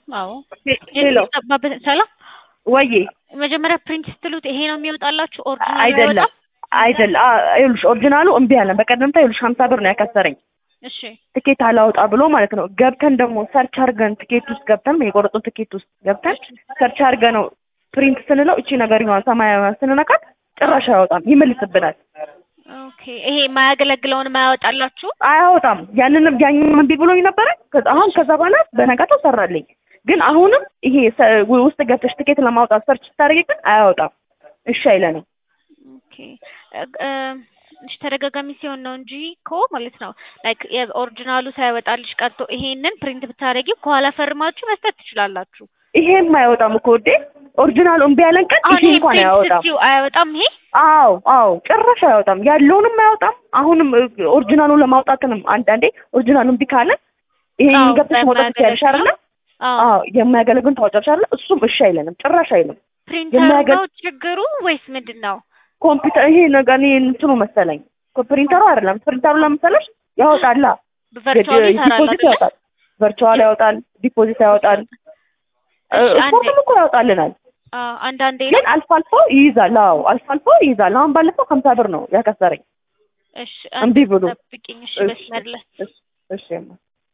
አዎ ሄሎ ጠባበት ሰላም ወዬ መጀመሪያ ፕሪንት ስትሉት ይሄ ነው የሚወጣላችሁ ኦሪጂናል አይደለም አይደለም ይኸውልሽ ኦሪጂናሉ እምቢ አለን በቀደምታ ይኸውልሽ ሀምሳ ብር ነው ያከሰረኝ እሺ ትኬት አላወጣ ብሎ ማለት ነው ገብተን ደግሞ ሰርች አድርገን ትኬት ውስጥ ገብተን የቆረጡን ትኬት ውስጥ ገብተን ሰርች አድርገን ነው ፕሪንት ስንለው እቺ ነገር ይሆናል ሰማያዊ ስንነካት ጭራሽ አያወጣም ይመልስብናል ኦኬ ይሄ የማያገለግለውን ማያወጣላችሁ አያወጣም ያንንም ያንንም እምቢ ብሎኝ ነበረ ከዛ አሁን ከዛ በኋላ በነጋታው ሰራልኝ ግን አሁንም ይሄ ሰ- ውስጥ ገብተሽ ትኬት ለማውጣት ሰርች ስታደርጊ ግን አያወጣም እሺ አይለንም ኦኬ እ- እ፣ እሺ ተደጋጋሚ ሲሆን ነው እንጂ እኮ ማለት ነው ላይክ የኦሪጂናሉ ሳይወጣልሽ ቀርቶ ይሄንን ፕሪንት ብታደርጊው ከኋላ ፈርማችሁ መስጠት ትችላላችሁ ይሄም አይወጣም እኮ ውዴ ኦሪጂናሉ እምቢ ያለን ቀን አሁን ይሄ ይሄ እንኳን ፕሪንት አያወጣም ስትይው አያወጣም ይሄ አዎ አዎ ጭራሽ አያወጣም ያለውንም አያወጣም አሁንም እ፣ ኦሪጂናሉን ለማውጣትንም አንዳንዴ ኦሪጂናሉ እምቢ ካለ ይሄን አዎ፣ ገብተሽ ማውጣት ትችያለሽ አይደለ አዎ አዎ የማያገለግሉን ታወጫለሽ አይደለ እሱም እሺ አይለንም ጭራሽ አይልም ፕሪንተር የማያገል- ነው ችግሩ ወይስ ምንድን ነው ኮምፒውተር ይሄ ነገር እኔ እንትኑ መሰለኝ ኮ- ፕሪንተሩ አይደለም ፕሪንተሩ ለምሳሌሽ ያወጣላ ቨርቹዋሊ ይሰራል ዲፖዚት አይደለ ያወጣል ቨርቹዋል ያወጣል ዲፖዚት ያወጣል እ፣ እሺ፣ አንዴ። ስፖርትም እኮ ያወጣልናል አዎ አንዳንዴ ግን አልፎ አልፎ ይይዛል አዎ አልፎ አልፎ ይይዛል አሁን ባለፈው ሀምሳ ብር ነው ያከሰረኝ እሺ እምቢ ብሎ ጠብቂኝ እሺ እሺ፣ መስመር ላይ እሺ እሺ እማ።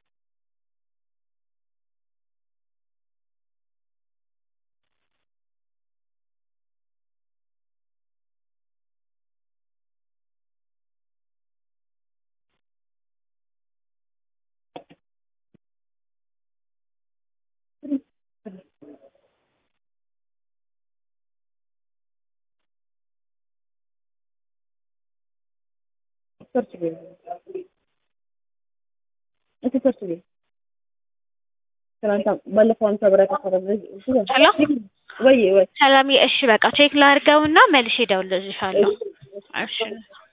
ሰርች በይ። እስኪ ሰርች በይ። ትናንት ባለፈው ሀምሳ ብር ያከሰረኝ ሄሎ ወይ ወይ ሰላም እሺ በቃ ቼክ ላድርገውና መልሼ እደውልልሻለሁ እሺ